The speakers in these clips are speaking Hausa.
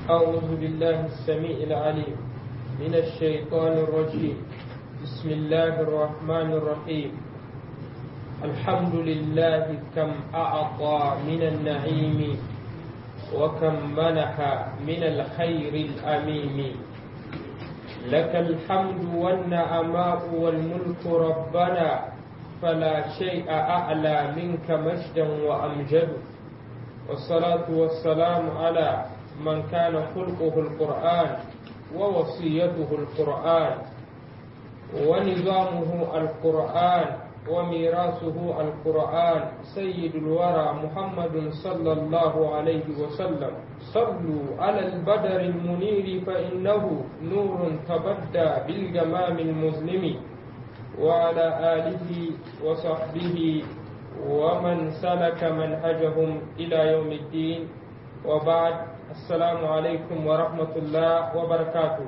أعوذ بالله السميع العليم من الشيطان الرجيم بسم الله الرحمن الرحيم الحمد لله كم أعطى من النعيم وكم منح من الخير الأميم لك الحمد والنعماء والملك ربنا فلا شيء أعلى منك مجدا وأمجد والصلاة والسلام على من كان خلقه القرآن ووصيته القرآن ونظامه القرآن وميراثه القرآن سيد الورى محمد صلى الله عليه وسلم صلوا على البدر المنير فإنه نور تبدى بالجمام المظلم وعلى آله وصحبه ومن سلك منهجهم إلى يوم الدين وبعد السلام عليكم ورحمة الله وبركاته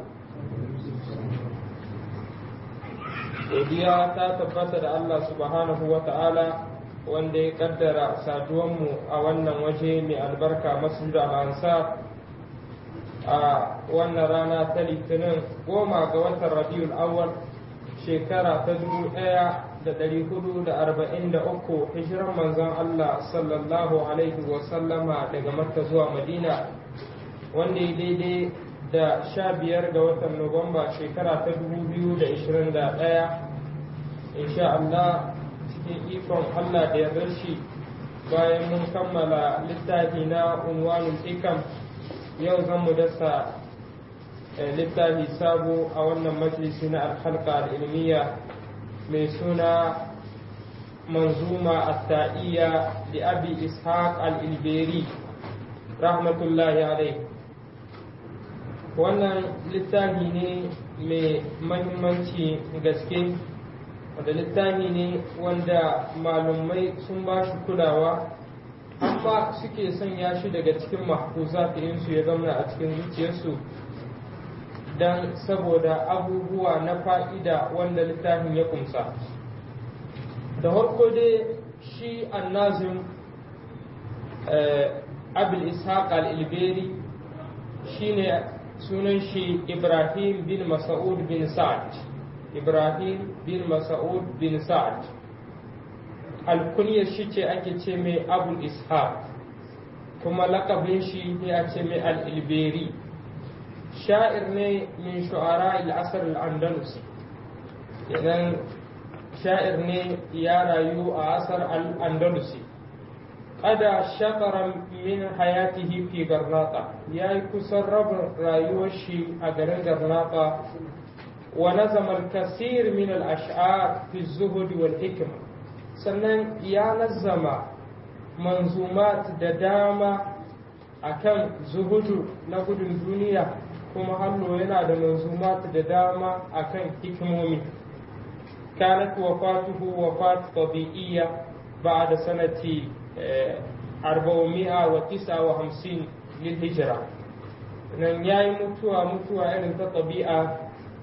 godiya ta tabbata da Allah subhanahu wa ta'ala wanda ya kaddara saduwanmu a wannan waje mai albarka masjid al-ansar a wannan rana ta litinin goma ga watan rabiul awwal shekara ta dubu ɗaya da ɗari hudu da arba'in da uku hijiran manzon Allah sallallahu alaihi wa sallama daga makka zuwa madina wanda ya daidai da sha biyar ga watan nuwamba shekara ta dubu biyu da ishirin da ɗaya insha Allah cikin ikon Allah da ya shi bayan mun kammala littafi na unwanul ikam yau zan mu dasa littafi sabo a wannan majalisi na alhalka al'ilmiya mai suna manzuma at-ta'iyya li abi ishaq al-ilberi rahmatullahi alaihi wannan littafi ne mai mahimmanci gaske wanda littafi ne wanda malumai sun ba shi kulawa amma suke sanya shi daga cikin mahfuza su ya zama a cikin zuciyarsu don saboda abubuwa na fa'ida wanda littafin ya kumsa da harko dai shi annazim abil ishaq al-ilberi shine sunan shi Ibrahim bin Mas'ud bin Sa'ad Ibrahim bin Mas'ud bin Sa'ad alkunyar shi ce ake ce mai Abu Ishaq kuma lakabin shi ne a ce mai al-Ilberi sha'ir ne min shu'ara al-asr al-Andalusi idan sha'ir ne ya rayu a asar al-Andalusi kada shakaran min hayatihi fi garnata ya yi kusan rabin rayuwar shi a garin garnata wa nazama al-kasir min al-ash'ar fi zuhud wal hikma sannan ya nazama manzumat da dama akan zuhudu na gudun duniya kuma hallo yana da manzumat da dama akan hikimomi kanat wafatuhu wafat tabi'iyya ba'da sanati arba'umi'a wa tisa wa hamsin lil hijira nan ya yi mutuwa mutuwa irin ta ɗabi'a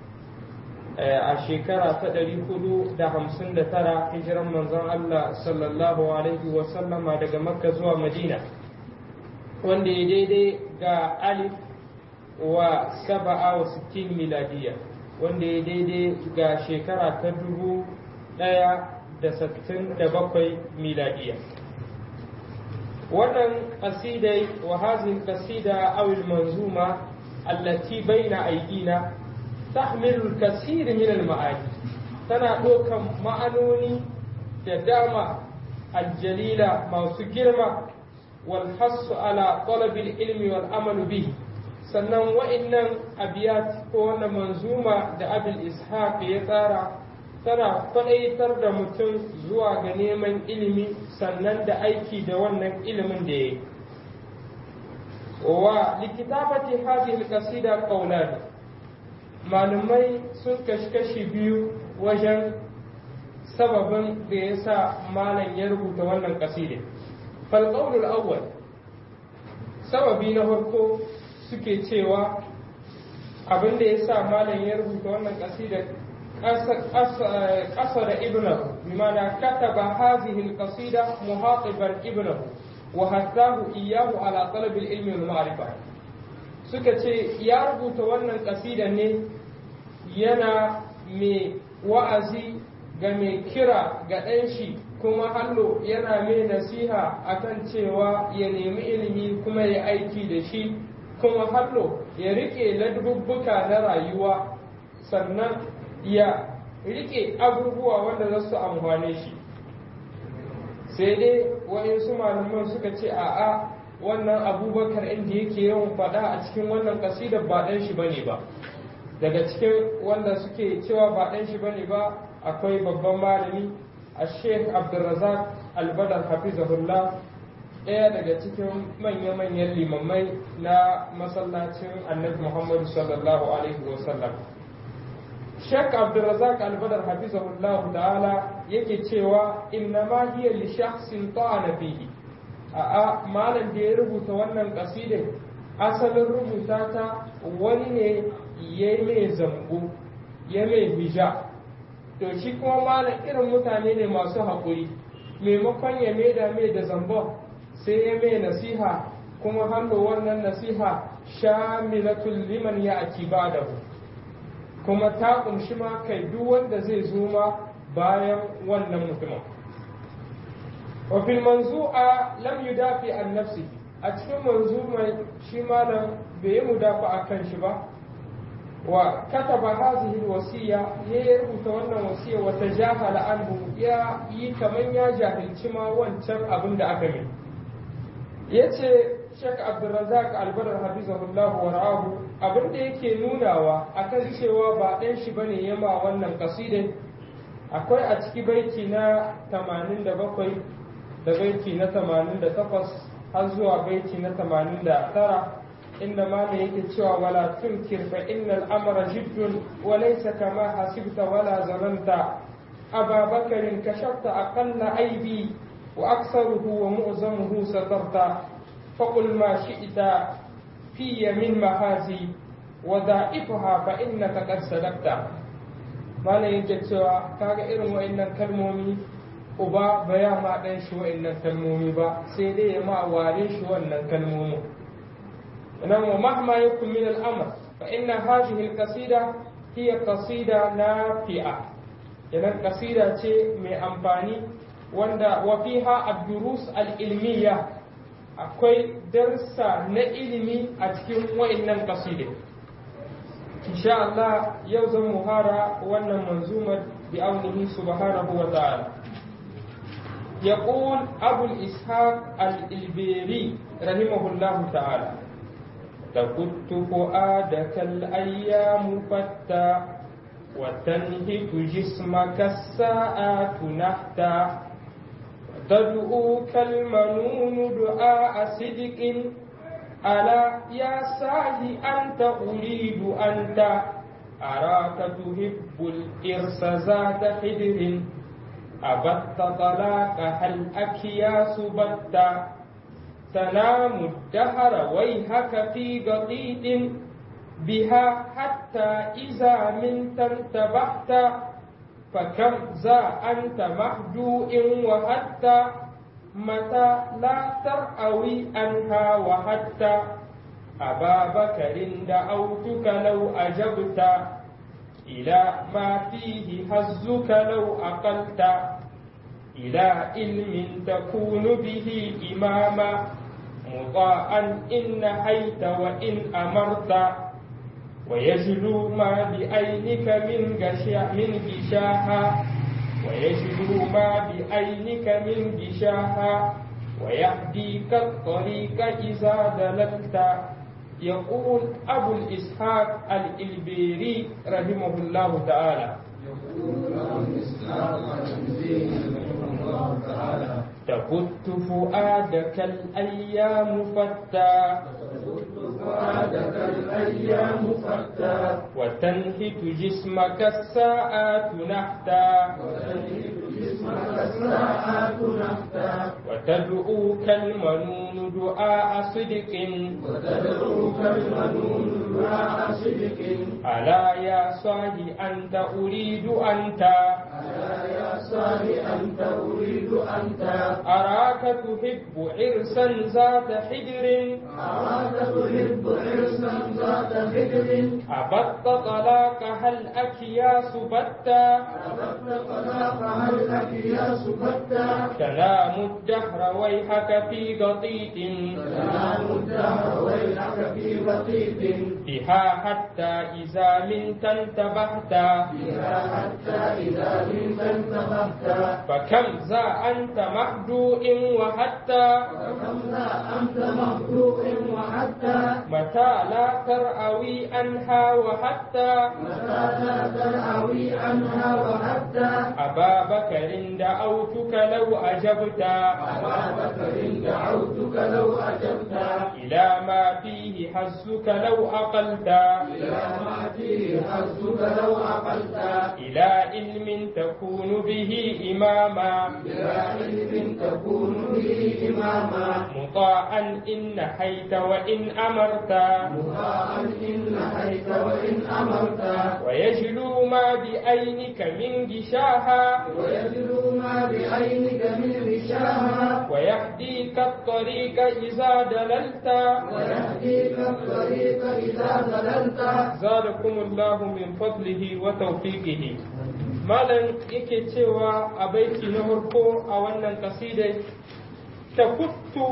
a shekara ta ɗari hudu da hamsin da tara hijiran manzon Allah sallallahu alaihi wa sallama daga makka zuwa madina wanda ya daidai ga alif wa saba'a wa sittin miladiya wanda ya daidai ga shekara ta dubu ɗaya da sittin da bakwai miladiya wannan qasidai wa hadhihi alqasida aw almanzuma allati bayna aydina tahmilu alkathir min almaani tana dokan ma'anoni da dama aljalila masu girma wal hassu ala talab ilmi wal amal bihi sannan wa'annan abiyat ko wannan manzuma da abul ishaq ya tsara tana kwaɗaitar da mutum zuwa ga neman ilimi sannan da aiki da wannan ilimin da ya yi wa likitabati hadhihi alqasida qawlan malumai sun kashi biyu wajen sababin da ya sa malam ya rubuta wannan kasida fal qawlul awwal sababi na farko suke cewa abin da ya sa malam ya rubuta wannan kasida قصد ابنه بمعنى كتب هذه القصيدة مخاطبا ابنه وهثاه إياه على طلب العلم والمعرفة suka ce ya rubuta wannan ƙasida ne yana mai wa'azi ga mai kira ga ɗan shi kuma hallo yana mai nasiha akan cewa ya nemi ilimi kuma ya aiki da shi kuma hallo ya riƙe ladubbuka na rayuwa sannan ya riƙe abubuwa wanda za su amfane shi sai dai waɗansu malaman suka ce a'a wannan abubakar inda yake yawan faɗa a cikin wannan ƙasidar ba ɗan shi bane ba daga cikin wanda suke cewa ba ɗan shi bane ba akwai babban malami a sheikh abdulrazak albadar hafizahullah ɗaya daga cikin manya-manyan limamai na masallacin annabi muhammadu sallallahu alaihi wasallam sheikh abdulrazak albadar hafizahullah ta'ala yake cewa inna ma hiya li shakhsin ta'ana fihi a'a malam da ya rubuta wannan kasidin asalin rubuta ta wani ne ya mai zambo ya mai hija to shi kuma malam irin mutane ne masu haƙuri maimakon ya maida mai da zambon sai ya mai nasiha kuma hannu wannan nasiha shamilatul liman ya aki ba da kuma ta ƙunshi ma kai duk wanda zai zo ma bayan wannan mutumin وفي المنزوعة لم يدافع عن نفسه أتكلم منزومة شمالا بمدافع عن شبه وكتب هذه الوصية يربط wannan wasiya وتجاهل عنه ya yi kaman ya jahilci ma wancan abin da aka yi yace Sheikh Abdulrazak Albarar Hafizahullah wa ra'ahu abin da yake nunawa akan cewa ba ɗan shi bane yama wannan kasidai akwai a ciki baiti na 87 da baiti na 88 har zuwa baiti na 89 inda ma da yake cewa wala tunkir fa innal amra jiddun wa laysa kama hasibta wala zananta aba bakarin kashafta aqalla aibi wa aktharuhu wa mu'zamuhu satarta faqul ma shi'ta fi min mahazi wa da'ifaha fa innaka qad sadaqta malam yake cewa kaga irin wa'annan kalmomi uba ba ya ma ɗan shi wa'annan kalmomi ba sai dai ya ma ware shi wannan kalmomin nan wa mahma yakun min al-amr fa inna hadhihi al-qasida hiya qasida nafi'a idan qasida ce mai amfani wanda wa fiha ad-durus al-ilmiyya akwai darsa na ilimi a cikin wa'annan qasidai insha Allah yau zan muhara wannan manzumar bi aunihi subhanahu wa ta'ala يقول أبو الإسحاق الإلبيري رحمه الله تعالى تكت فؤادك الأيام فتى وتنهك جسمك الساعات نحتا تدعوك المنون دعاء صدق ألا يا ساهي أنت أريد أنت أراك تحب الإرس ذات حدر أبت طلاق هل أكياس بت تنام الدهر ويهك في قطيط بها حتى إذا منت انتبهت فكم ذا أنت مهجوء وحتى متى لا ترأوي عنها وحتى أبا بكر دعوتك لو أجبت إلى ما فيه هزك لو أقلت إلى علم تكون به إماما مطاعا إن نهيت وإن أمرت ويجلو ما بعينك من غشا من غشاها ويجلو ما بعينك من غشاها ويهديك الطريق إذا دللت يقول أبو الإسحاق الإلبيري رحمه الله تعالى تفت فؤادك الأيام فتى فؤادك الأيام فتى وتنهك جسمك الساعات نحتا وتنهك جسمك الساعات نحتا وتدعوك المنون دعاء صدق وتدعوك المنون دعاء صدق ألا يا صاحي أنت أريد أنت ألا يا صاحي أنت أريد أنت أراك تحب عرسا ذات حجر أراك تحب حرصا خدر أبت طلاق هل أكياس بتا أردت طلاقها الأكياس بتا كلام الدهر ويحك في قطيط سلام الدهر ويلك في بطيط بها حتى إذا منت انتبهت فيها حتى إذا منت انتبهت فكم ذا أنت مهدوء وحتى فكم ذا أنت مخلوق وحتى متى لا ترأوي عنها وحتى متى لا ترعوي عنها وحتى أبا بكر دعوتك لو أجبت أبا بكر دعوتك لو أجبت إلى ما فيه حزك لو أقلت إلى ما فيه حظك لو عقلت إلى علم تكون به إماما إلى علم تكون به إماما مطاعا إن نحيت وإن أمرت مطاعا إن نهيت وإن أمرت ويجلو ما بعينك من غشاها ويجلو ما بعينك من غشاها ويهديك الطريق إذا دللت ويهديك الطريق إذا ضللت زادكم الله من فضله وتوفيقه malam yake cewa a baiti na farko a wannan kasidai ta kuttu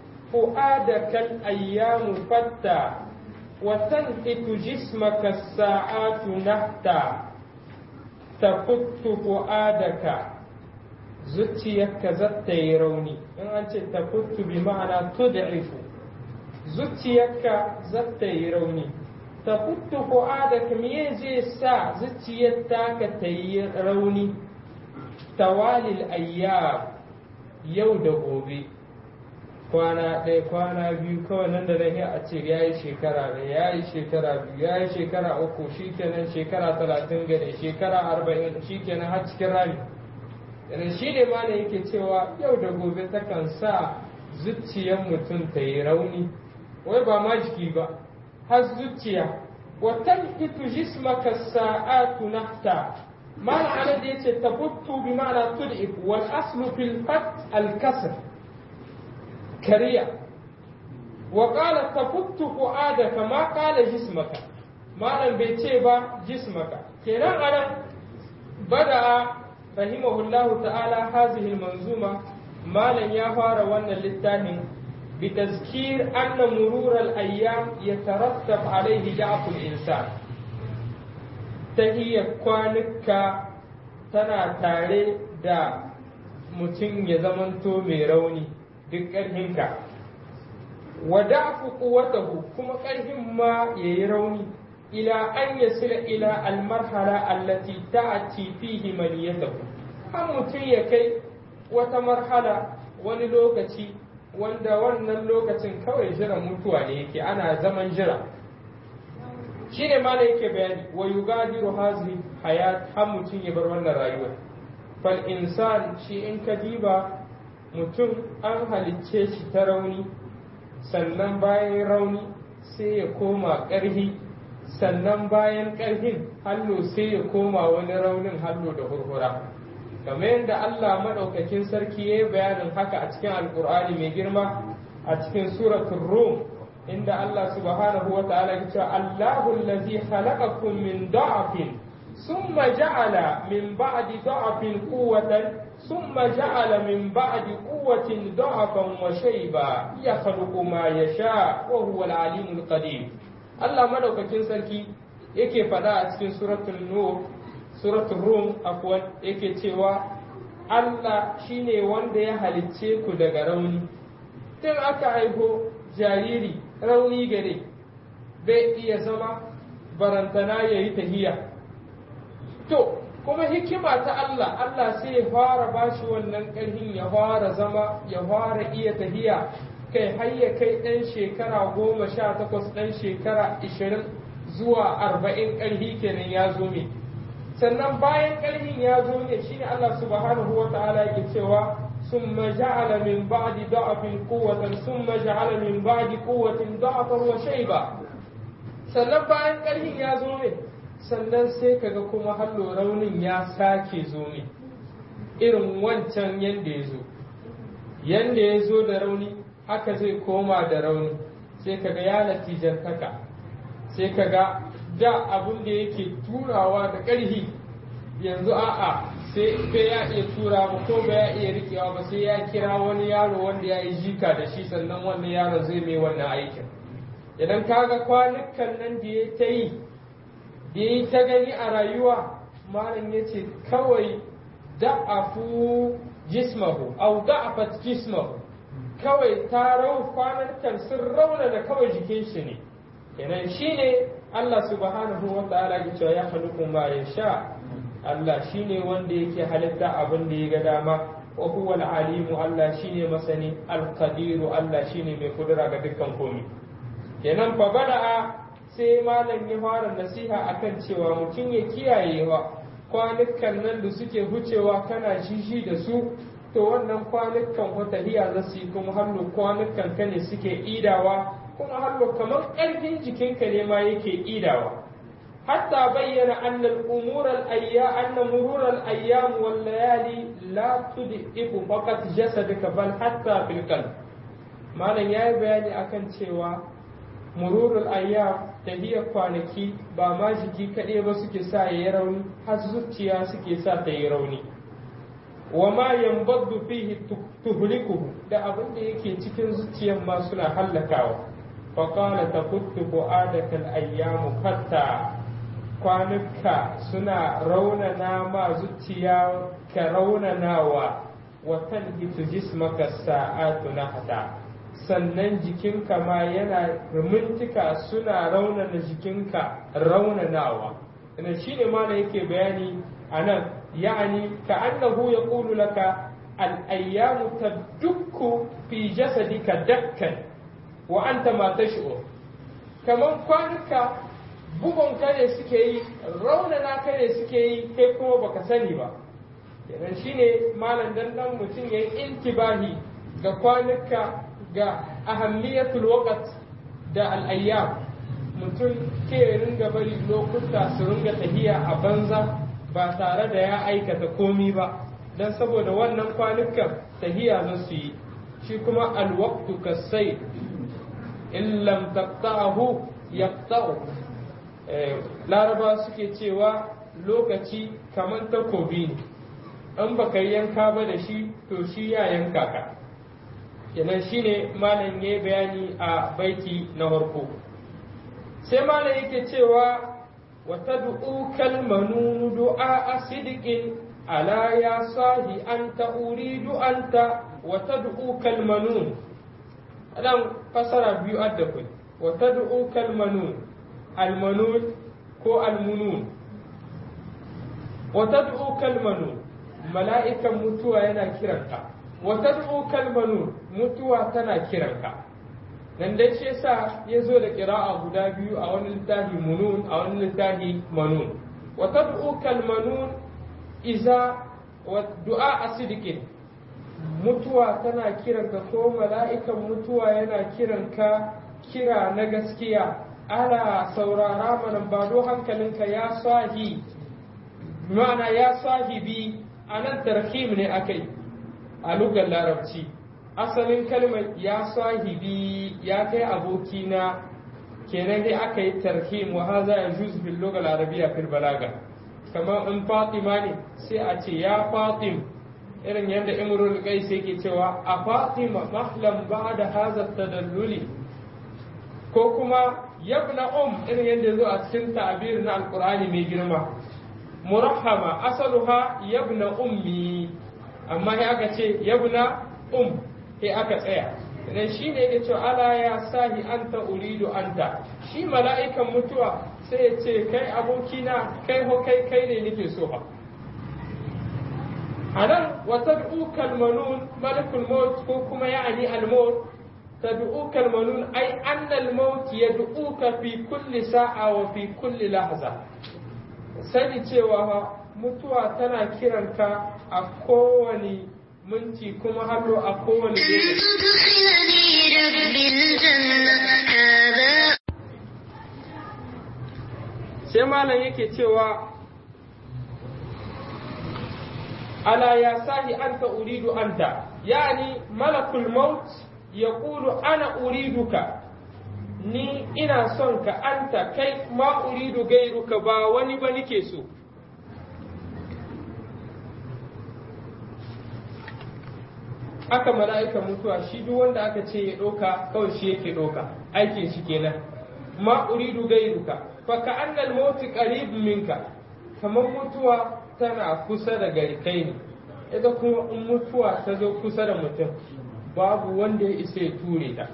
fu'adakal ayyamu fatta wa tanqitu jismaka sa'atu nahta ta kuttu fu'adaka zuciyarka zata yi rauni in an ce ta kuttu bi ma'ana tud'ifu zuciyarka zata yi rauni ta kuttu fu'adaka me zai sa zuciyar taka ta yi rauni tawalil ayyam yau da gobe kwana ɗaya kwana biyu kawai nan da nan a ce ya yi shekara ɗaya ya yi shekara biyu ya yi shekara uku shikenan shekara talatin gane shekara arba'in shikenan har cikin rami yana shi ne ma yake cewa yau da gobe takan sa zuciyar mutum ta yi rauni wai ba ma jiki ba har zuciya wa tankitu jismaka sa'atu nahta ma'ana ana da yace tabuttu bi ma'ana tud'if wal aslu fil fat al kasr kariya wa qala tabuttu fu'adaka ma qala jismaka malam bai ce ba jismaka kenan anan bada rahimahullahu ta'ala hazihi al manzuma malam ya fara wannan littafin بتذكير أن مرور الأيام يترتب عليه ضعف الإنسان تهي كوانك تنا تاري دا mutum ya zamanto mai rauni duk ƙarfinka wa da'fu quwwatahu kuma ƙarfin ma yayi rauni ila an yasila ila almarhala allati ta'ti fihi maniyatahu har mutum ya kai wata marhala wani lokaci wanda wannan lokacin kawai jiran mutuwa ne yake ana zaman jira shi ne ma yake bayani wa yugadiru hazi hayat har mutum ya bar wannan rayuwar fal insan shi in ka diba mutum an halicce shi ta rauni sannan bayan rauni sai ya koma ƙarhi sannan bayan ƙarhin hallo sai ya koma wani raunin hallo da hurhura kamar yadda Allah maɗaukakin sarki ya yi bayanin haka a cikin alkur'ani mai girma a cikin suratul rum inda Allah subhanahu wa ta'ala ya ce Allahu allazi khalaqakum min da'afin summa ja'ala min ba'di da'afin quwwatan summa ja'ala min ba'di quwwatin da'afan wa shayba yakhluqu ma yasha wa huwa al-alimul qadir Allah maɗaukakin sarki yake faɗa a cikin suratul nur suratul rum akwai yake cewa Allah shine wanda ya halicce ku daga rauni tun aka haihu jariri rauni gare bai iya zama barantana ya yi tahiya to kuma hikima ta Allah Allah sai ya fara bashi wannan ƙarfin ya fara zama ya fara iya tahiya kai har ya kai ɗan shekara goma sha takwas ɗan shekara ishirin zuwa arba'in ƙarfi kenan ya zo mai sannan bayan ƙarfin ya zo ne shine Allah subhanahu wa ta'ala yake cewa summa ja'ala min ba'di da'afin quwwatan summa ja'ala min ba'di quwwatin da'afan wa shayba sannan bayan ƙarfin ya zo ne sannan sai kaga kuma hallo raunin ya sake zo ne irin wancan yanda ya zo yanda ya zo da rauni haka zai koma da rauni sai kaga ya natijantaka sai ka ga da abin da yake turawa da ƙarfi yanzu a'a sai bai ya iya tura ba ko bai ya iya rikewa ba sai ya kira wani yaro wanda ya yi jika da shi sannan wannan yaro zai mai wannan aikin idan kaga kwanukan nan da ya ta yi da ya ta gani a rayuwa malam ya ce kawai da'afu jismahu au da'afat jismahu kawai ta rau kwanukan sun rauna da kawai jikin shi ne kenan shine Allah subhanahu wa ta'ala ya ce ya halukum ma sha Allah shine wanda yake halitta abin da ya ga dama wa huwa al-alimu Allah shine masani al-qadiru Allah shine mai kudura ga dukkan komai kenan fa bada'a sai malam ya fara nasiha akan cewa mutum ya kiyaye wa kwanukan nan da suke hucewa kana shishi da su to wannan kwanukan watahiya za su yi kuma hallo kwanukan ka ne suke idawa kuma hallo kamar ƙarfin jikinka ne ma yake idawa حتى بين أن الأمور الأيام أن مرور الأيام والليالي لا تدئب فقط جسدك بل حتى في القلب ما لن يأي بياني أكن cewa مرور الأيام tahiyar kwanaki ba ma jiki kaɗai ba suke sa ya yi rauni har zuciya suke sa ta yi rauni wa ma yambaddu fihi tuhlikuhu da abin da yake cikin zuciyar ma suna hallakawa fa qala tafuttu bu'adaka al-ayyamu hatta kwanuka suna raunana ma zuciya ka raunanawa wa tanhitu jismaka sa'atu nahata sannan jikinka ma yana mintika suna raunana jikinka raunanawa ina shine ma da yake bayani a nan ya'ani ka annahu yaqulu laka al-ayyamu tadukku fi jasadika dakkan wa anta ma tash'ur kaman kwanuka bugun ka ne suke yi raunana ka ne suke yi kai kuma baka sani ba kenan shine malam dan dan mutum yayi intibahi ga kwanuka ga ahammiyatul waqt da al-ayyam mutum ke ringa bari lokuta su ringa tahiya a banza ba tare da ya aikata komi ba dan saboda wannan kwanukan tahiya za su yi shi kuma al-waqtu kasai in lam taqta'ahu yaqta'u laraba suke cewa lokaci kamar takobi ne in baka yanka ba da shi to shi ya yanka ka kenan shine malam ya bayani a baiti na farko sai malam yake cewa wa tad'u kalmanun du'a asidiqin ala ya sahi anta uridu anta wa tad'u kalmanun adan fasara biyu adda kai wa tad'u kalmanun almanun ko almunun wata du'u kalmanun mala'ikan mutuwa yana kiranka wata du'u kalmanun mutuwa tana kiranka nan dai shi yasa ya zo da kira'a guda biyu a wani littafi munun a wani littafi manun wata du'u kalmanun iza wa du'a asidikin mutuwa tana kiranka ko mala'ikan mutuwa yana kiranka kira na gaskiya ala saurara mana ba do hankalinka ya sahi ma'ana ya sahibi a nan tarhim ne akai a lugar larabci asalin kalmar ya sahibi ya kai abokina kenan dai aka yi tarhim wa haza ya juz bil lugar arabiya fil balaga kamar in fatima ne sai a ce ya fatim irin yadda imrul qais yake cewa a fatima mahlam ba'da hadha tadalluli ko kuma yabna um irin yadda zo a cikin ta'abir na alqur'ani mai girma murahama asaluha yabna ummi amma sai aka ce yabna um sai aka tsaya idan shi ne ya ce ala ya sahi anta uridu anta shi mala'ikan mutuwa sai ya ce kai abokina kai ho kai kai ne nake so ba a nan wata du'ukal manun malakul maut ko kuma ya'ani al-maut تدعوك المنون أي أن الموت يدعوك في كل ساعة وفي كل لحظة sani cewa mutuwa tana kiranka a kowane minti kuma hallo a kowane sai malam yake cewa ala ya sahi anta uridu anta yani malakul maut يقول أنا أريدك ni ina son ka anta kai ma uridu gairuka ba wani ba nike so haka mala'ika mutuwa shi duk wanda aka ce ya ɗauka kawai shi yake ɗauka aikin shi kenan ma uridu gairuka fa ka annal mauti qarib minka kamar mutuwa tana kusa da gari kai ne ita kuma in mutuwa ta zo kusa da mutum babu wanda ya isa ya ture ta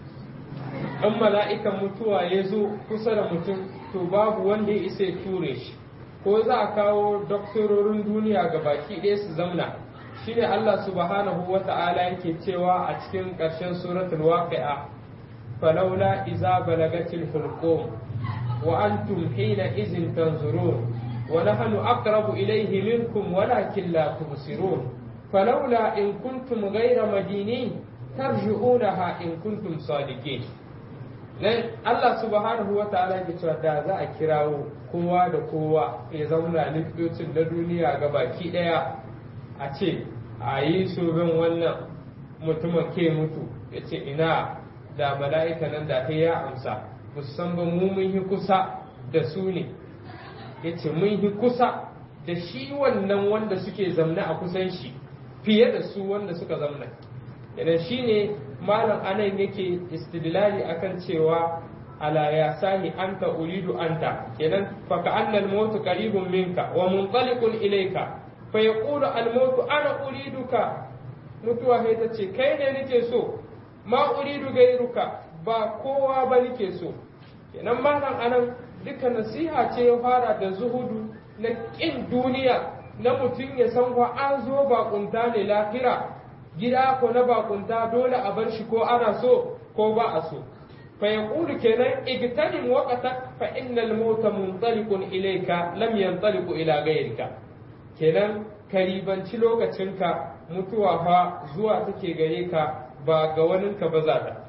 in mala'ikan mutuwa ya zo kusa da mutum to babu wanda ya isa ya ture shi ko za a kawo doktororin duniya ga baki ɗaya su zamna shine Allah subhanahu wa ta'ala yake cewa a cikin ƙarshen suratul waqi'a falawla iza balagatil hulqum wa antum hina izin tanzurun wa nahnu aqrabu ilayhi minkum walakin la tubsirun falawla in kuntum ghayra madinin tarji'unaha in kuntum sadiqin nan Allah subhanahu wa ta'ala yake cewa da za a kirawo kowa da kowa ya zauna likitocin na duniya ga baki daya a ce a yi bin wannan mutumin ke mutu ya ce ina da mala'ika nan da ta ya amsa musan ba mu mun yi kusa da su ne ya ce mun yi kusa da shi wannan wanda suke zamna a kusan shi fiye da su wanda suka zamna idan shi ne malam anan yake istidlali akan cewa ala ya sahi anta uridu anta kenan fa ka annal mautu qaribun minka wa munṭaliqun ilayka fa yaqulu al mautu ana uriduka mutuwa sai ta ce kai ne nake so ma uridu gairuka ba kowa ba nake so kenan malam anan duka nasiha ce ya fara da zuhudu na kin duniya na mutum ya san wa an zo bakunta ne lahira gida ko na bakunta dole a bar shi ko ana so ko ba a so fa yaqulu kenan igtanim waqtak fa innal mauta muntaliqun ilayka lam yantaliqu ila ghayrika kenan karibanci lokacinka mutuwa fa zuwa take gare ka ba ga waninka ba za ta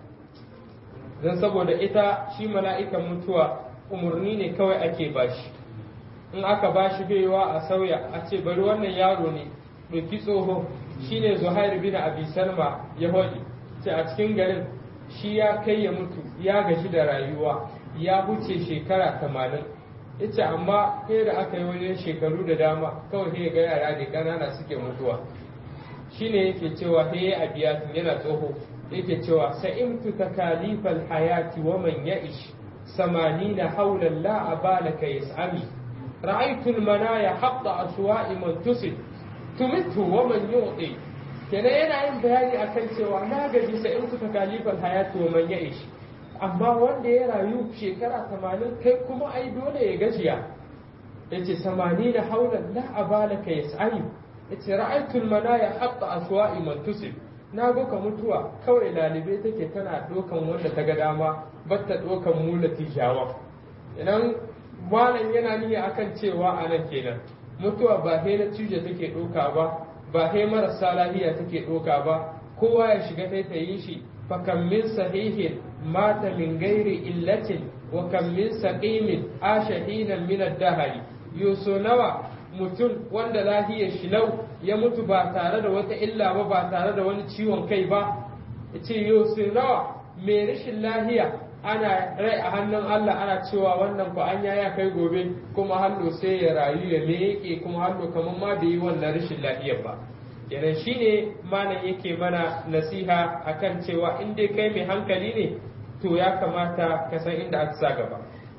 don saboda ita shi mala'ikan mutuwa umarni ne kawai ake bashi in aka bashi baiwa a sauya a ce bari wannan yaro ne ɗauki tsoho shine zuhair bin abi salma ya hoɗi ce a cikin garin shi ya kai ya mutu ya gaji da rayuwa ya wuce shekara tamanin ya ce amma kai da aka yi wajen shekaru da dama kawai sai ga yara da ƙanana suke mutuwa shine yake cewa he a biyatun yana tsoho yake cewa sa'imtu takalifal hayati wa man ya'ish samanina haulan la abalaka yas'ami ra'aytu al-manaya hatta aswa'i man tusib tumitu wa man yu'ti kenan yana yin bayani akan cewa na gaji sa'imtu takalifal hayati wa man ya'ish amma wanda ya rayu shekara 80 kai kuma ai dole ya gajiya yace samanina haulan la abalaka yas'ami yace ra'aytul manaya hatta aswa'i man tusib na ga ka mutuwa kawai lalibe take tana dokan wanda ta ga dama batta dokan mulati jawa idan malam yana niyya akan cewa anan kenan mutuwa ba he na cije take doka ba ba he marasa lahiya take doka ba kowa ya shiga ta yi shi fa kam min sahihin mata min gairi illatin wa kam min saqimin ashahinan min ad-dahri yuso nawa mutum wanda lahiyar shi lau ya mutu ba tare da wata illa ba ba tare da wani ciwon kai ba ya ce yau sai nawa mai rashin lahiya ana rai a hannun Allah ana cewa wannan ko an ya kai gobe kuma hallo sai ya rayu ya yake kuma hallo kamar ma bai yi wannan rashin lahiyar ba kenan shine malam yake mana nasiha akan cewa in dai kai mai hankali ne to ya kamata ka san inda aka sa gaba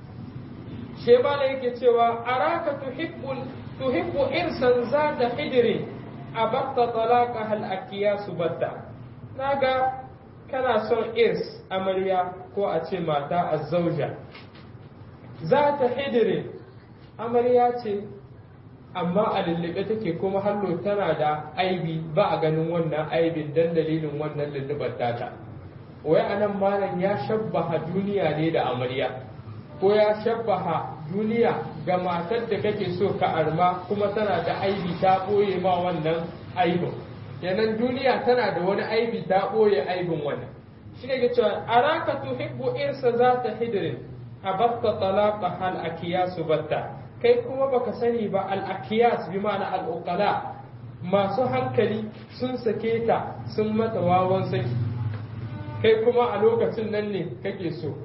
she malam yake cewa araka tuhibbul tuhibbu irsan zata hijirin abatta talaka hal akiyasu batta naga kana son irs amarya ko a ce mata azzauja zata hijirin amarya ce amma a lullube take kuma hallo tana da aibi ba a ganin wannan aibin dan dalilin wannan lullubar tata wai anan malam ya shabbaha duniya ne da amarya ko ya shabbaha duniya ga matar da kake so ka arma kuma tana da aibi ta ɓoye ma wannan aibin kenan duniya tana da wani aibi ta ɓoye aibin wannan shi ne cewa araka tuhibbu irsa za ta hidirin a batta talaka hal akiyasu batta kai kuma baka sani ba al akiyas bi ma'ana al uqala masu hankali sun sake ta sun mata wawan saki kai kuma a lokacin nan ne kake so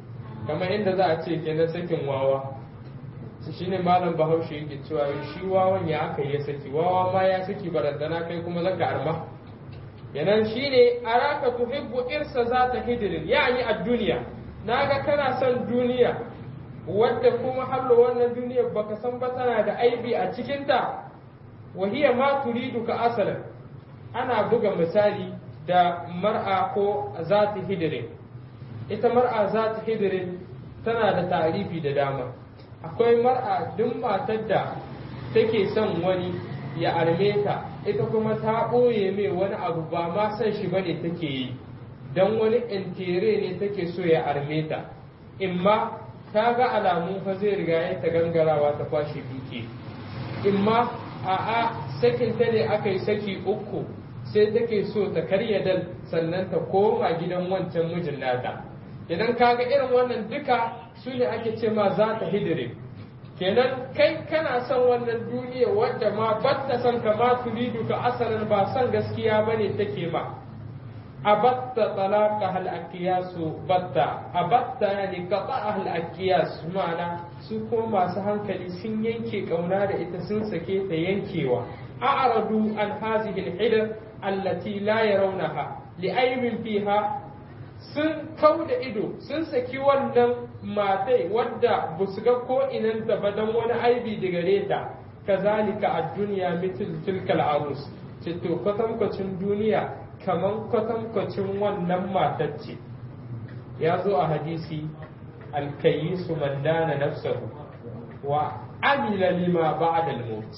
kamar inda za a ce kenan sakin wawa su shine malam bahaushe yake cewa shi wawan ya aka yi saki wawa ma ya saki barandana kai kuma zaka arma yanan shine araka tuhibbu irsa zata hidirin yani a duniya naga kana son duniya wadda kuma hallo wannan duniyar baka san ba tana da aibi a cikinta wa hiya ma turidu ka asalan ana buga misali da mar'a ko zata hidirin ita mar'a zata hidirin tana da tarifi da dama akwai mar'a duk matar da take son wani ya arme ta ita kuma ta ɓoye mai wani abu ba ma son shi bane take yi don wani intere ne take so ya arme ta imma ta ga alamun fa zai riga ya ta gangarawa ta kwashe duke imma a'a sakin ta ne aka yi saki uku sai take so ta karya dal sannan ta koma gidan wancan mijin nata idan kaga irin wannan duka su ne ake ce ma za ta hidire kenan kai kana son wannan duniya wadda ma batta son ka ma turidu ka asalin ba son gaskiya bane take ma abatta talaqa hal akiyasu batta abatta yani qata hal akiyas ma'ana su kuma masu hankali sun yanke kauna da ita sun sake ta yankewa a'radu an hazihi al allati la yarawnaha li'aybin fiha sun kau da ido sun saki wannan matai wadda ba su ga ko inanta ba don wani aibi da gare ta kazalika a duniya mitil tilkal arus ce to kwatankwacin duniya kaman kwatankwacin wannan matar ce ya zo a hadisi alkayisu man dana nafsahu wa amila lima ba'da al-maut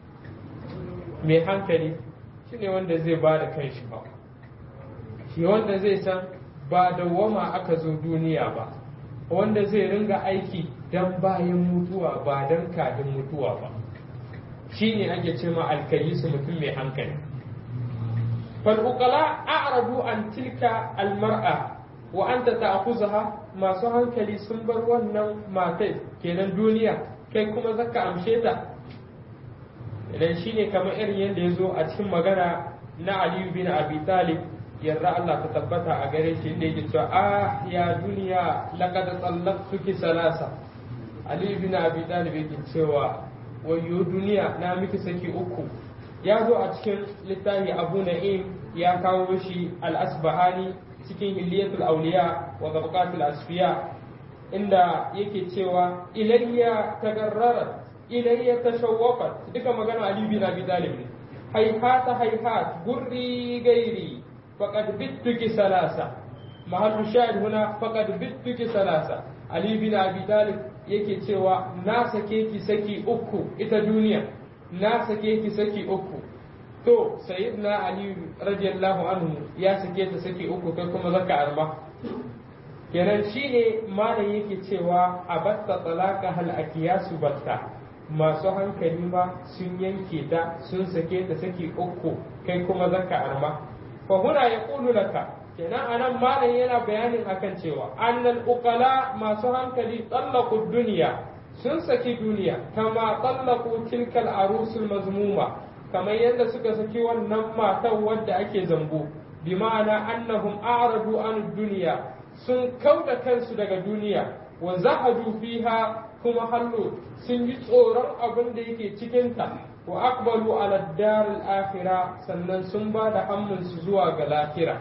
mai hankali shine wanda zai ba da kanshi ba shi wanda zai san ba dawwama aka zo duniya ba wanda zai ringa aiki dan bayan mutuwa ba dan kadin mutuwa ba shi ne ake ce ma alkayisu mutum mai hankali fal'ukala a'radu an tilka almar'a wa anta ta'khuzaha masu hankali sun bar wannan matai kenan duniya kai kuma zaka amshe ta idan shine kamar irin yadda ya zo a cikin magana na Aliyu bin Abi Talib yarda Allah ta tabbata a gare shi inda yake cewa ah ya duniya laqad tsallaqtuki salasa Ali bin Abi Talib yake cewa wayo duniya na miki saki uku ya zo a cikin littafi Abu Na'im ya kawo shi al-Asbahani cikin Hilyatul Awliya wa Tabaqatul Asfiya inda yake cewa ilayya tagarrarat ilayya tashawwaqat duka magana Ali bin Abi Talib ne hayhata hayhat gurri gairi فقد بتك ثلاثة محل الشاهد هنا فقد بتك ثلاثة علي بن أبي طالب yake cewa na sake ki saki uku ita duniya na sake ki saki uku to sayyidina ali radiyallahu anhu ya sake ta saki uku kai kuma zaka arba kenan shine malam yake cewa abatta talaka hal akiyasu batta masu hankali ma sun yanke ta sun sake ta saki uku kai kuma zaka arba فهنا يقول لك kenan anan malam yana bayanin akan cewa annal uqala masu hankali tsallaqu duniya sun saki duniya kama tsallaqu tilkal arusul mazmuma kamar yadda suka saki wannan matan wadda ake zambo bi ma'ana annahum a'radu an duniya sun kauda kansu daga duniya wa zahadu fiha kuma hallo sun yi tsoron abin da yake cikinta wa aqbalu ala dar al-akhirah sannan sun ba da hamminsu zuwa ga lahira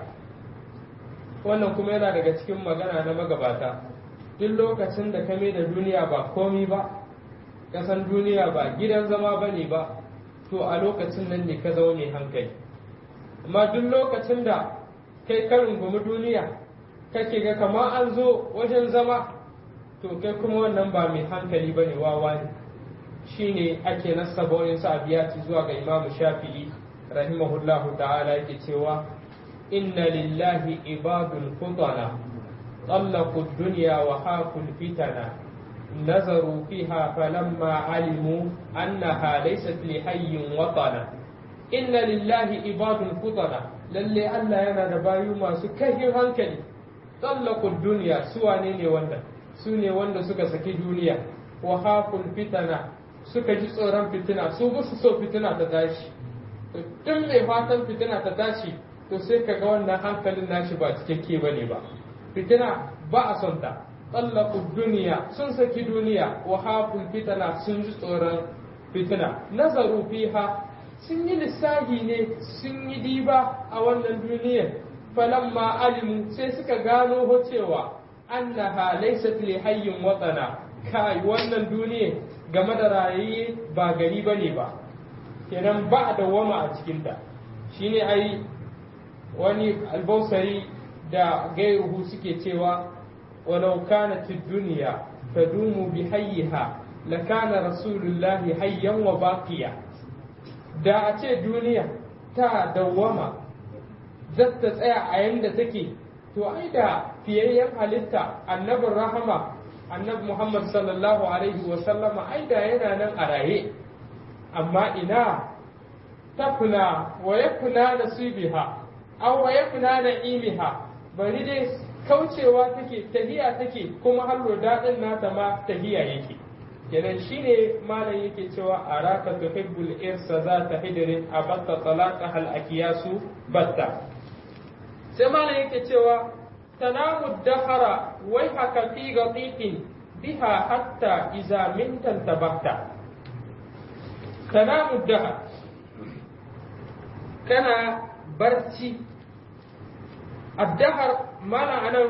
wannan kuma yana daga cikin magana na magabata duk lokacin da kame da duniya ba komi ba kasan duniya ba gidan zama bane ba to a lokacin nan ne ka zaune hankali amma duk lokacin da kai ka rungumi duniya kake ga kama an zo wajen zama to kai kuma wannan ba mai hankali bane wawa ne shine ake nasaba wani su abiyati zuwa ga imamu shafi'i rahimahullahu ta'ala yake cewa inna lillahi ibadun futana طلقوا الدنيا وخافوا الفتنة نظروا فيها فلما علموا أنها ليست لحي وطنا إن لله عباد فطنا للي ألا ينا دبايو ما سكه هنكلي طلقوا الدنيا سوى نيني وندا سوني وندا سكا سكي دنيا وخافوا الفتنة suka ji tsoron fitina su ba su so fitina ta tashi tun mai fatan fitina ta tashi to sai ka ga wannan hankalin nashi ba cikakke ba ne ba fitina ba a son ta tsallaku duniya sun saki duniya wa haful fitana sun ji tsoron fitina nazaru fiha sun yi lissahi ne sun yi diba a wannan duniyar falamma alimu sai suka gano ho cewa annaha laysat li hayyin watana kai wannan duniya game da rayaye ba gari bane ba kenan ba a dawama a cikinta shine ai wani albausari da gairuhu suke cewa walau kanat ad-dunya tadumu bi hayyiha lakana rasulullahi hayyan wa baqiya da a ce duniya ta dawwama zata tsaya a yanda take to ai da fiyayyen halitta annabin rahama annabi muhammad sallallahu alaihi wa sallama ai da yana nan a raye amma ina tafna wa yakuna nasibiha aw wa yakuna na'imiha bari dai kaucewa take tahiya take kuma hallo dadin nata ma tahiya yake kenan shine malam yake cewa araka tuhibbul irsa za ta hidrin abatta talaqa hal akiyasu batta sai malam yake cewa tanamu dahara wai haka fi gatiqin biha hatta iza mintan tabakta tanamu dahar kana barci addahar mana anan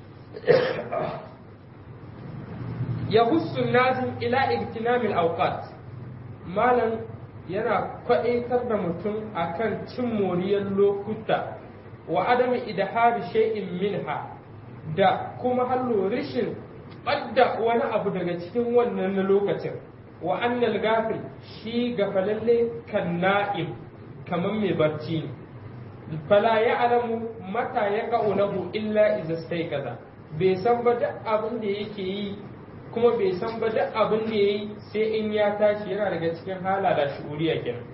يبص النازم إلى اغتنام الأوقات مالا yana kwaɗaitar da mutum akan cin moriyar lokuta wa adami idhari shay'in minha da kuma hallo rishin ɓadda wani abu daga cikin wannan na lokacin wa annal gafil shi gafalalle kan na'im kamar mai barci ne fala ya alamu mata ya lahu illa iza kaza bai san ba duk abin da yake yi kuma bai san ba duk abin da ya yi sai in ya tashi yana daga cikin hala da shuuriya kenan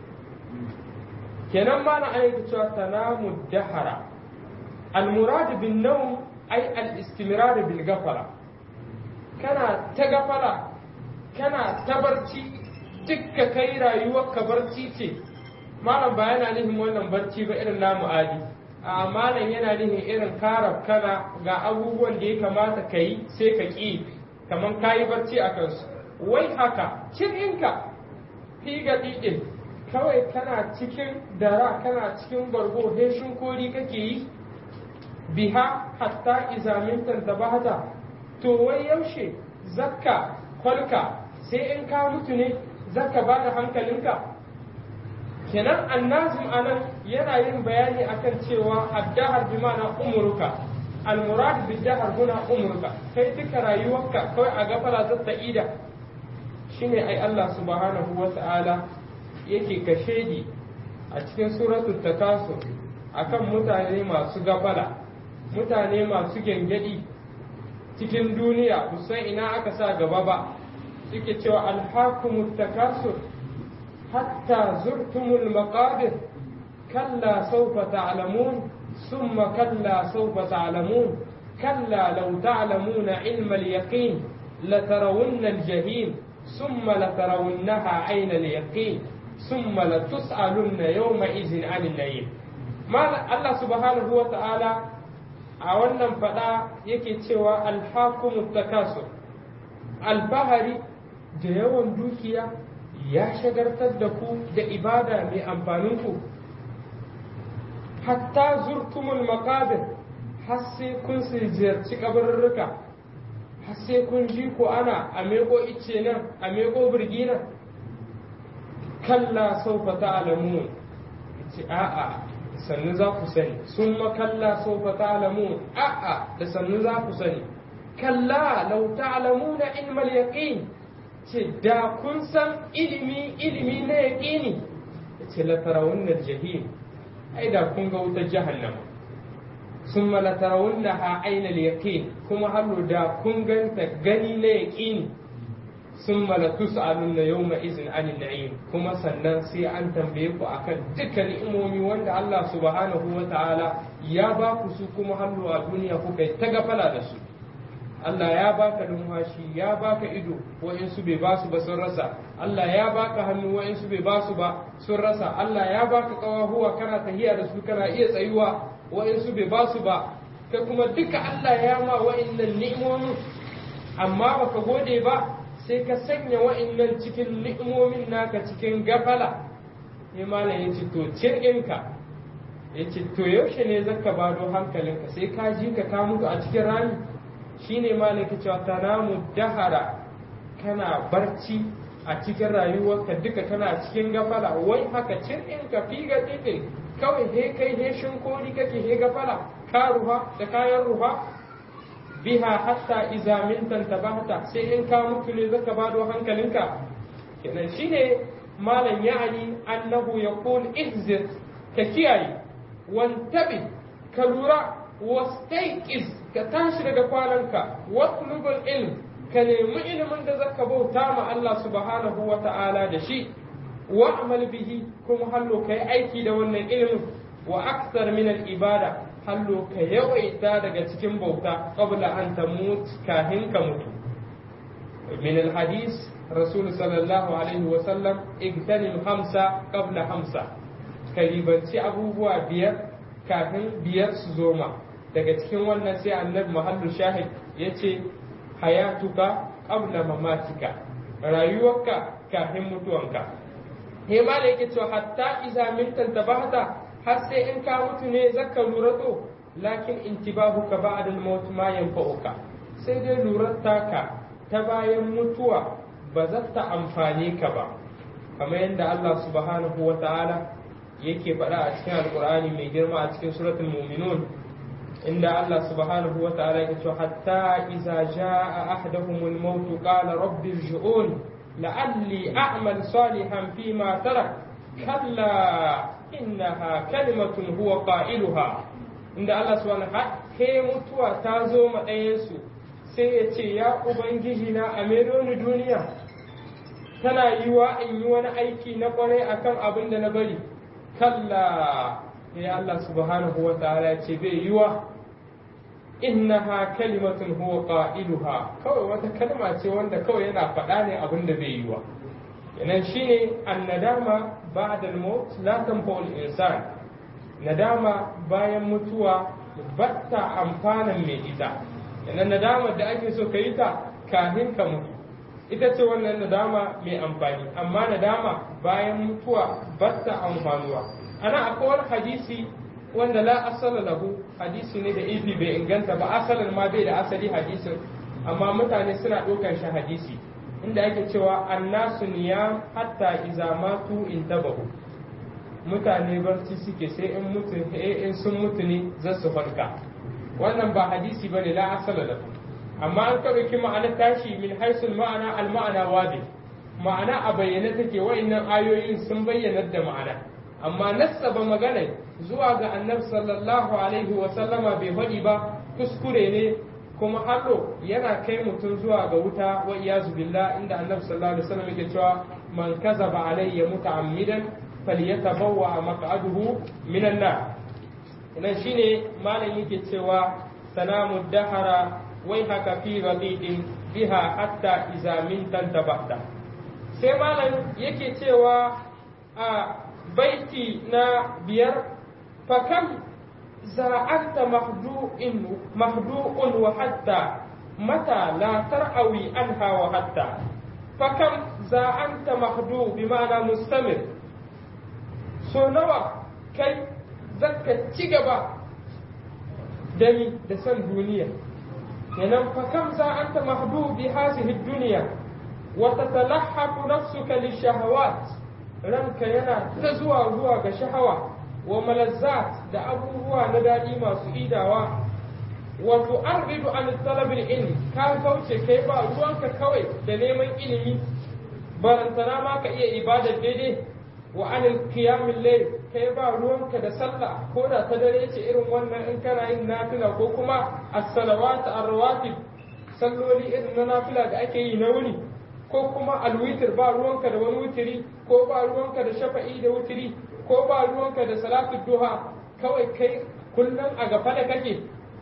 kenan ma na aiki cewa tanamu dahara almurad bin nawm ay al istimrar bil gafara kana ta gafara kana ta barci dukka kai rayuwar ka barci ce malam ba yana nufin wannan barci ba irin namu adi a malam yana nufin irin karab kana ga abubuwan da ya kamata ka yi sai ka ƙi kamar ka yi barci a kansu wai haka cikinka fi ga ɗiɗin kawai kana cikin dara kana cikin bargo heshin kori kake yi biha hatta izamintan da bahata to wai yaushe zakka kwalka sai in ka mutu ne zakka ba da hankalinka kenan annazim anan yana yin bayani akan cewa addahar bi ma'ana umuruka almurad bi dahar huna umruka kai duka rayuwarka kawai a gafara ta ida shine ai Allah subhanahu wa ta'ala yake kashedi a cikin suratul takasur akan mutane masu gafala mutane masu gengedi cikin duniya kusan ina aka sa gaba ba suke cewa alhakumut takasur hatta zurtumul maqabir kalla sawfa ta'lamun ثم كلا سوف تعلمون كلا لو تعلمون علم اليقين لترون الجحيم ثم لترونها عين اليقين ثم لتسألن يومئذ عن النعيم ما الله سبحانه وتعالى a wannan fada yake cewa alhakumu takasur albahari da yawan dukiya ya shagartar da ku da ibada mai amfanin ku hatta zurtumul maqabir har sai kun ziyarci kabarurruka har sai kun ji ko ana a meko ice nan a meko birgi nan kalla saufa ta'lamun ce a'a sannu za ku sani sun makalla saufa ta'lamun a'a da sannu za ku sani kalla law ta'lamuna ilmal yaqin ce da kun san ilimi ilimi na yaqini ce la tarawunna jahim ai da kun ga wutar jahannama sun malatarawun ha aina yaqin kuma hallo da kun ganta gani na yaqini sun malatu sa'alun na yau izin anin na'im kuma sannan sai an tambaye ku akan dukkan ni'imomi wanda Allah subhanahu wa ta'ala ya ba ku su kuma hallo a duniya kuka yi ta gafala da su Allah ya baka numfashi ya baka ido wa'insu bai ba su ba sun rasa Allah ya baka hannu wa'insu bai ba su ba sun rasa Allah ya baka kawahuwa kana tahiya da su kana iya tsayuwa wa'insu bai ba su ba kai kuma duka Allah ya ma wa'annan ni'imomin amma baka gode ba sai ka sanya wa'annan cikin ni'imomin naka cikin gafala sai malam ya ce to cir'inka ya ce to yaushe ne zaka bado hankalinka sai ka ji ka ka mutu a cikin rami shine malam ke cewa tanamu dahara kana barci a cikin rayuwarka duka kana cikin gafala wai haka cir'inka fi ga ɗin kawai he kai he shinkori kake he gafala ka ruha da kayan ruha biha hatta iza mintan tabahta sai in ka mutu ne zaka bado hankalinka kenan shine malam ya'ani annahu yaqul ihzir ka kiyaye wantabi ka lura wastaiqiz ka tashi daga kwananka watlubul ilm ka nemi ilimin da zaka bauta ma Allah subhanahu wa ta'ala da shi wa'mal bihi kuma hallo kai aiki da wannan ilimin wa akthar min al ibada hallo ka yawaita daga cikin bauta qabla an tamut kahin ka mutu min al hadis rasul sallallahu alaihi wa sallam igtanim hamsa qabla hamsa ka ribanci abubuwa biyar kafin biyar su zoma daga cikin wannan sai annabi muhallu shahid yace hayatuka qabla mamatika rayuwarka kafin mutuwanka he ma da yake cewa hatta iza mintan tabahta har sai in ka mutu ne zaka lura to lakin intibahuka ba'da al-maut ma yanfa'uka sai dai lurar taka ta bayan mutuwa ba za ta amfane ka ba kamar yadda Allah subhanahu wa ta'ala yake faɗa a cikin alkur'ani mai girma a cikin suratul mu'minun inda Allah subhanahu wa ta'ala yake cewa hatta iza jaa ahaduhumul maut qala rabbi irji'un la'alli a'mal salihan fima tarak kalla innaha kalimatun huwa qailuha inda Allah subhanahu wa he mutuwa ta zo ma ɗayansu sai ya ce ya ubangiji na a ni duniya tana yiwa in yi wani aiki na kwarai akan abin da na bari kalla ya Allah subhanahu wa ta'ala ya ce bai yiwa innaha kalimatun huwa qailuha kawai wata kalma ce wanda kawai yana faɗa ne abin da bai yiwa yanan shine annadama ba'da al-maut la tanfa'u al-insan nadama bayan mutuwa batta amfanan mai ita yanan nadama da ake so ka yi ta kafin ka mutu ita ce wannan nadama mai amfani amma nadama bayan mutuwa batta amfanuwa ana akwai wani hadisi wanda la asala lahu hadisi ne da ifi bai inganta ba asalin ma bai da asali hadisin amma mutane suna ɗaukar shi hadisi inda ake cewa annasu niyam hatta iza matu intabahu mutane barci suke sai in mutu in sun mutu ne za su farka wannan ba hadisi bane la asala lahu amma an ka ɗauki ma'anar tashi min haisul ma'ana al ma'ana wadi ma'ana a bayyane take wa'annan ayoyin sun bayyana da ma'ana amma nassaba magana zuwa ga annabi sallallahu alaihi wa sallama bai faɗi ba kuskure ne kuma hado yana kai mutum zuwa ga wuta wa iyazu billah inda annabi sallallahu alaihi wasallam yake cewa man kazaba alayya muta'ammidan falyatabawwa maq'aduhu minan nar nan shine malam yake cewa sanamu dahara wai haka fi radidin biha hatta iza min tantabahta sai malam yake cewa a baiti na biyar fakam زرعت مهدوء مهدوء وحتى متى لا ترأوي عنها وحتى فكم زرعت مهدوء بمعنى مستمر so nawa kai zaka ci gaba da ni da san duniya kenan fa kam za anta mahdu bi hadhihi dunya wa tatalahhafu nafsuka lishahawat ranka yana ta zuwa zuwa ga shahawa wa malazzat da abubuwa na daɗi masu idawa wa tu'arridu an talabil ilmi ka kauce kai ba ruwanka kawai da neman ilimi barantana ma ka iya ibadar daidai wa anil qiyamil layl kai ba ruwanka da sallah ko da ta dare ce irin wannan in kana yin nafila ko kuma as-salawat ar-rawatib salloli irin na nafila da ake yi na wuni ko kuma alwitir ba ruwanka da wani wutiri ko ba ruwanka da shafa'i da wutiri ko ba ruwanka da salatu duha kawai kai kullum a gaba da kake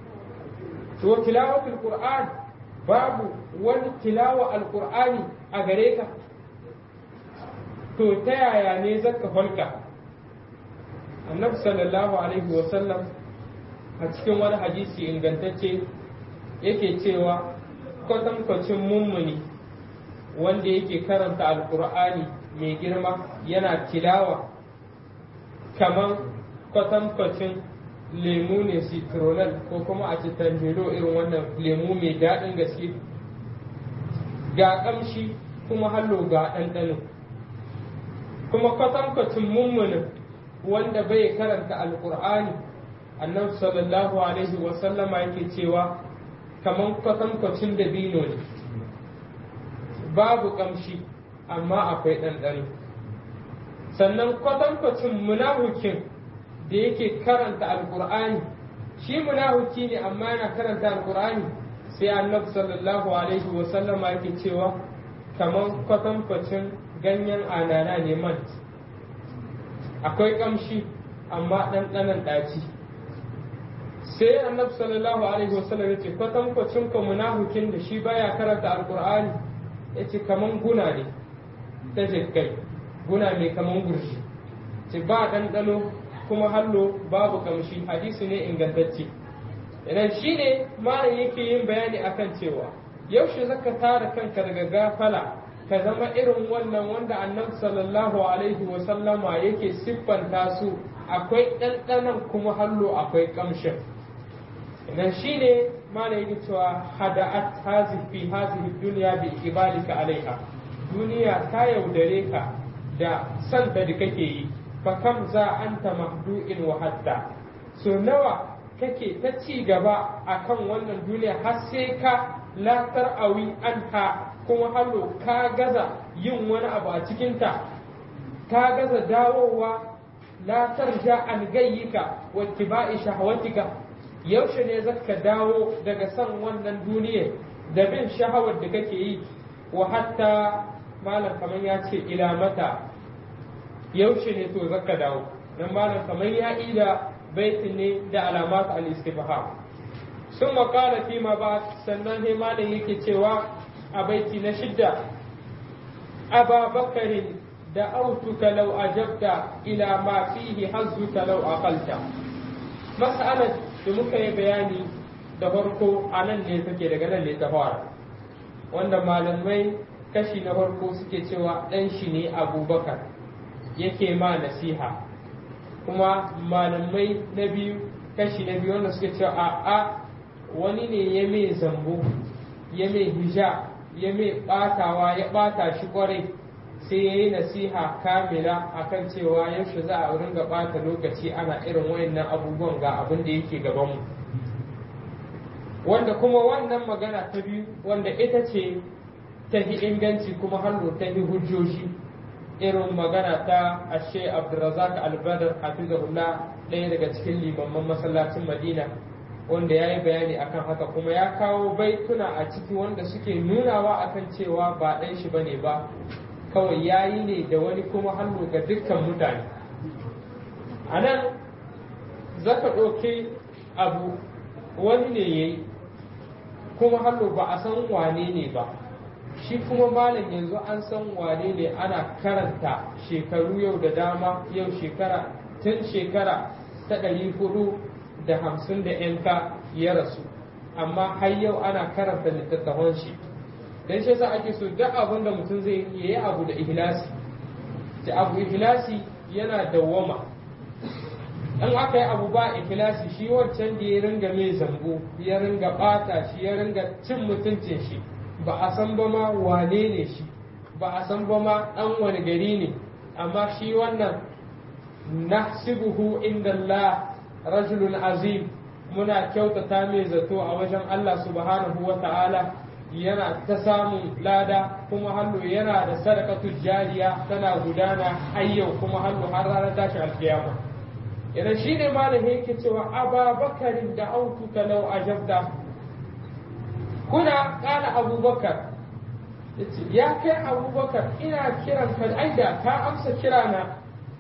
to tilawatul qur'an babu wani tilawa alqur'ani a gare ka to ta yaya ne zaka falka annabi sallallahu alaihi wasallam a cikin wani hadisi ingantacce yake cewa kwatankwacin mummuni wanda yake karanta alkur'ani mai girma yana tilawa kamar kwatankwacin lemu ne citronel ko kuma a cikin irin wannan lemu mai daɗin gaske ga ƙamshi kuma hallo ga ɗanɗano kuma kwatankwacin mummunin wanda bai karanta alkur'ani annabi sallallahu alaihi wasallama yake cewa kamar kwatankwacin dabino ne babu kamshi amma akwai ɗanɗano sannan kwatankwacin munahukin da yake karanta alkur'ani shi munahuki ne amma yana karanta alkur'ani sai annabi sallallahu alaihi wasallama yake cewa kamar kwatankwacin ganyen anana ne man akwai kamshi amma ɗanɗanon ɗaci sai annabi sallallahu alaihi wasallam ya ce kwatankwacin ka munahukin da shi baya karanta alkur'ani ya ce kaman guna ne ta jikai guna mai kaman gurshi ce ba ɗanɗano kuma hallo babu kamshi hadisi ne ingantacce idan shi ne malam yake yin bayani akan cewa yaushe zaka tara kanka daga gafala ka zama irin wannan wanda annabi sallallahu alaihi wasallama yake siffanta su akwai ɗanɗanon kuma hallo akwai kamshin idan shi ne mana yake cewa hada'at hazi fi hazihi duniya bi ibalika alaiha duniya ta yaudare ka da santa da kake yi fa kam za anta mahdu'in wa hatta so nawa kake ta ci gaba akan wannan duniya har sai ka la tar'awi anha kuma hallo ka gaza yin wani abu a cikinta ka gaza dawowa la tarja an gayyika wa tiba'i shahwatika yaushe ne zaka dawo daga son wannan duniya da bin shahawar da kake yi wa hatta malam kamar ya ce ila mata yaushe ne to zaka dawo dan malam kamar ya ida baitin ne da alamat al-istifham sun makala fi ma ba sannan ne malam yake cewa a baiti na shidda aba bakarin da autuka law ajabta ila ma fihi hazzuka law aqalta mas'alar da muka yi bayani da farko a nan ne take daga nan ne ta fara wanda malamai kashi na farko suke cewa ɗan shi ne abubakar yake ma nasiha kuma malamai na biyu kashi na biyu wanda suke cewa a a wani ne ya mai zambo ya mai hija ya mai ɓatawa ya ɓata shi kwarai sai ya yi nasiha kamila akan cewa yaushe za a ringa ɓata lokaci ana irin wayannan abubuwan ga abin da yake gabanmu wanda kuma wannan magana ta biyu wanda ita ce ta hi inganci kuma hannu ta hi hujjoji irin magana ta ashe abdulrazak albadar hafizahullah ɗaya daga cikin limamman masallacin madina wanda ya yi bayani akan haka kuma ya kawo baituna a ciki wanda suke nunawa akan cewa ba ɗan shi bane ba kawai ya yi ne da wani kuma hannu ga dukkan mutane a nan zaka ɗauki abu wani ne ya yi kuma hannu ba a san wane ne ba shi kuma malam yanzu an san wane ne ana karanta shekaru yau da dama yau shekara tun shekara ta ɗari hudu da hamsin da yanka ya rasu amma har yau ana karanta littattafan shi dan shi yasa ake so duk abin da mutum zai yi abu da ihlasi da abu ihlasi yana dawwama in aka yi abu ba ikhlasi shi wancan da ya ringa mai zambo ya ringa bata shi ya ringa cin mutuncin shi ba a san ba ma wane ne shi ba a san ba ma dan wani gari ne amma shi wannan nahsibuhu inda Allah rajulun azim muna kyautata mai zato a wajen Allah subhanahu wa ta'ala yana ta samun lada kuma hannu yana da sadakatu jariya tana gudana ayyau kuma hannu har ranar tashi alkiyama idan shi ne malami yake cewa ababakarin da autu talau ajabda kuna kana abubakar ya kai abubakar ina kiran ka aida ka amsa kirana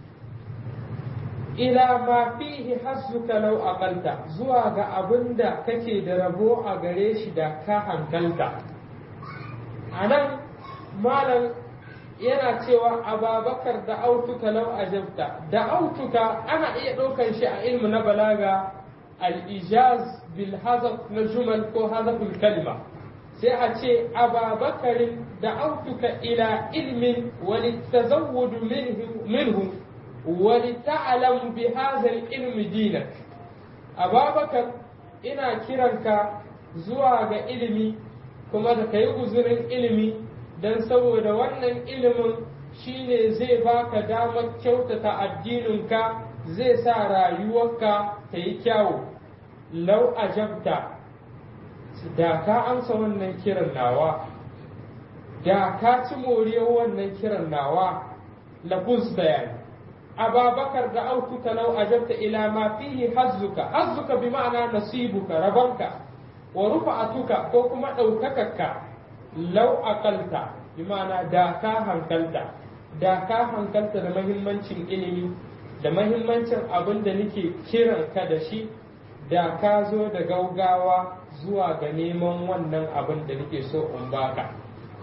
ila ma fihi hazzuka law aqalta zuwa ga abinda kake da rabo a gare shi da ka hankalta anan malam yana cewa ababakar da autuka law ajabta da autuka ana iya ɗaukar shi a ilmu na balaga al-ijaz bil hazaf na jumal ko hazaful kalma sai a ce ababakarin da autuka ila ilmin wani tazawudu minhu wani ta'alam bi hazal ilmi dinak ababakar ina kiranka zuwa ga ilimi kuma da ka yi guzurin ilimi don saboda wannan ilimin shine zai baka damar kyautata addininka zai sa rayuwarka ta yi kyawu lau ajabta da ka amsa wannan kiran nawa da ka ci moriyar wannan kiran nawa lafuz bayani ababakar da autuka lau ajabta ila ma fihi hazzuka hazzuka bi ma'ana nasibuka rabanka wa rufa'atuka ko kuma ɗaukakarka lau aqalta bi ma'ana da ka hankalta da ka hankalta da mahimmancin ilimi da mahimmancin abin da nake kiran ka da shi da ka zo da gaugawa zuwa ga neman wannan abin da nake so in baka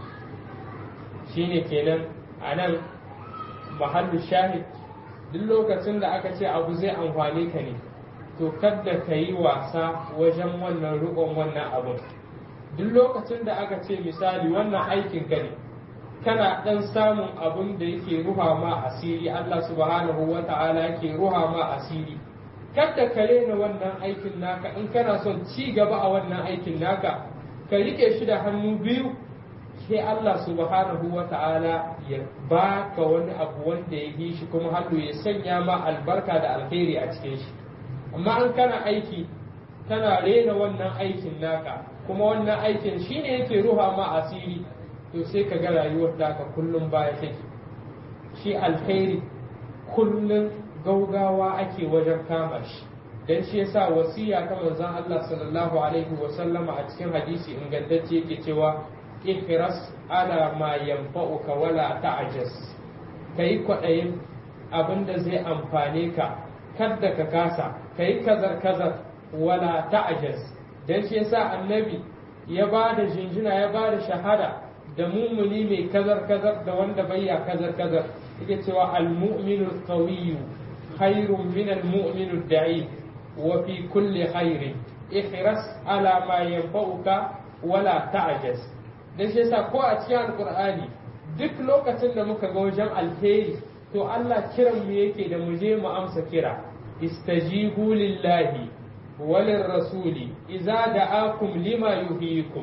shine kenan a nan mahallu shahid duk lokacin da aka ce abu zai amfane ka ne to kadda ka yi wasa wajen wannan rukon wannan abin duk lokacin da aka ce misali wannan aikin ka ne kana dan samun abin da yake ruha ma asiri Allah subhanahu wa ta'ala yake ruha ma asiri kadda ka rena wannan aikin naka in kana son ci gaba a wannan aikin naka ka rike shi da hannu biyu sai Allah subhanahu wa ta'ala ya baka wani abu wanda ya yi shi kuma hannu ya sanya ma albarka da alheri a cikin shi amma in kana aiki kana rena wannan aikin naka kuma wannan aikin shine yake ruha ma asiri to sai ka ga rayuwar taka kullum baya take shi alheri kullum gaugawa ake wajen kama shi dan shi yasa wasiya ta manzon Allah sallallahu alaihi wa sallama a cikin hadisi ingantacce yake cewa ihras ala ma yanfa'uka wala ta'jaz kai kwadayin abinda zai amfane ka kada ka kasa kai kazar kazar wala ta'jaz dan shi yasa annabi ya bada jinjina ya bada shahada da mumuni mai kazar kazar da wanda bayya kazar kazar yake cewa al-mu'minu al-qawiyyu khairun min al-mu'minu ad-da'if wa fi kulli khairin ihras ala ma yanfa'uka wala ta'jaz dan shi yasa ko a cikin alqur'ani duk lokacin da muka ga wajen alheri to Allah kiran mu yake da mu je mu amsa kira istajibu lillahi walin rasuli idza da'akum lima yuhyikum